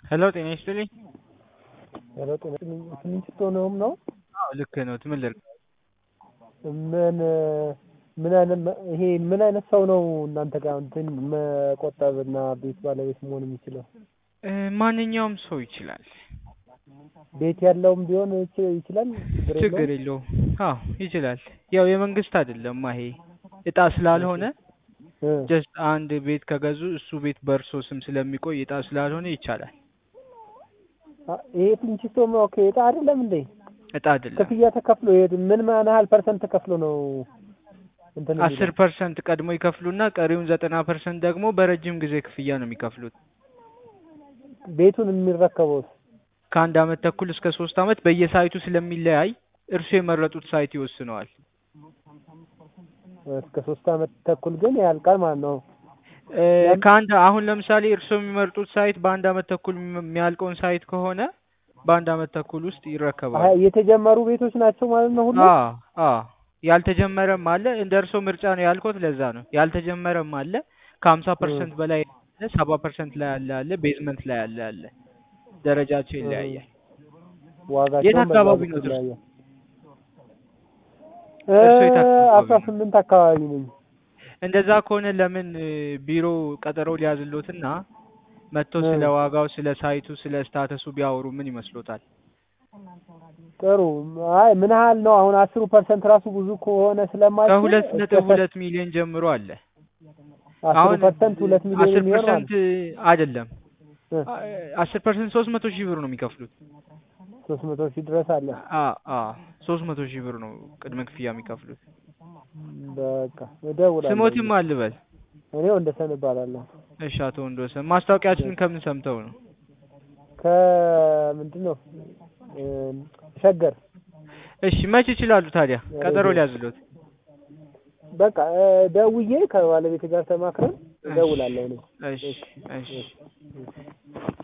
ሄሎ ጤና ይስጥልኝ። ሄሎ ጤና ይስጥልኝ። ትንሽ ስትሆነውም ነው አዎ ልክ ነው። ምን ልርግ? ምን ምን አይነት ይሄ ምን አይነት ሰው ነው እናንተ ጋር እንትን መቆጠብና ቤት ባለቤት መሆን የሚችለው? እ ማንኛውም ሰው ይችላል። ቤት ያለውም ቢሆን ይች- ይችላል። ችግር ችግር የለውም። የለውም። አዎ ይችላል። ያው የመንግስት አይደለም ይሄ እጣ ስላልሆነ እ ጀስት አንድ ቤት ከገዙ እሱ ቤት በእርሶ ስም ስለሚቆይ እጣ ስላልሆነ ይቻላል። አ- ይሄ ትንሽ ስትሆን ኦኬ እጣ አይደለም እንዴ? እጣ አይደለም። ክፍያ ተከፍሎ ይሄድ ምን ምን ያህል ፐርሰንት ተከፍሎ ነው እንትን የሚለው? አስር ፐርሰንት ቀድሞ ይከፍሉና ቀሪውን ዘጠና ፐርሰንት ደግሞ በረጅም ጊዜ ክፍያ ነው የሚከፍሉት። ቤቱን የሚረከበው ከአንድ አመት ተኩል እስከ ሶስት አመት በየሳይቱ ስለሚለያይ እርሱ የመረጡት ሳይት ይወስነዋል። እስከ ሶስት አመት ተኩል ግን ያልቃል ማለት ነው። እ ያን- ከአንድ አሁን ለምሳሌ እርስዎ የሚመርጡት ሳይት በአንድ አመት ተኩል የሚ- የሚያልቀውን ሳይት ከሆነ በአንድ አመት ተኩል ውስጥ አሀ፣ ይረከባሉ። የተጀመሩ ቤቶች ናቸው ማለት ነው ሁሉ? አዎ አዎ ያልተጀመረም አለ። እንደ እርስዎ ምርጫ ነው ያልኩት ለዛ ነው። ያልተጀመረም አለ ከሀምሳ ፐርሰንት በላይ አለ፣ ሰባ ፐርሰንት ላይ ያለ አለ፣ ቤዝመንት ላይ ያለ አለ። ደረጃቸው ይለያያል። ዋጋቸውም የት አካባቢ በዛ ነው ልክ እርሶ? ይለያያል። እርሶ የት አካባቢ አስራ ነው? ስምንት አካባቢ ነኝ። እንደዛ ከሆነ ለምን እ ቢሮ ቀጠሮ ሊያዝሎትና መጥተው እ ስለ ዋጋው፣ ስለ ሳይቱ፣ ስለ ስታተሱ ቢያወሩ ምን ይመስሎታል? ጥሩ። አይ ምን ያህል ነው አሁን አስሩ ፐርሰንት ራሱ ብዙ ከሆነ ስለማይችል ከሁለት እስከ ነጥብ ሰ- ሁለት ሚሊዮን ጀምሮ አለ። አስሩ አሁን ፐርሰንት ሁለት ሚሊዮን አስር የሚሆን ማለት ፐርሰንት አይደለም እ አስር ፐርሰንት ሶስት መቶ ሺህ ብር ነው የሚከፍሉት። ሶስት መቶ ሺህ ድረስ አለ። አ አ ሶስት መቶ ሺህ ብር ነው ቅድመ ክፍያ የሚከፍሉት። በቃ እደውላለሁ። ስሞትም አልበል። እኔ ወንደሰን እባላለሁ። እሺ አቶ ወንዶሰን ማስታወቂያችንን ከምን ሰምተው ነው? ከምንድን ነው እ ሸገር እሺ መች ይችላሉ ታዲያ ቀጠሮ ሬዲዮ። ሊያዝሎት? በቃ እ ደውዬ ከባለቤት ጋር ተማክረን እሺ እደውላለሁ እኔ። እሺ እሺ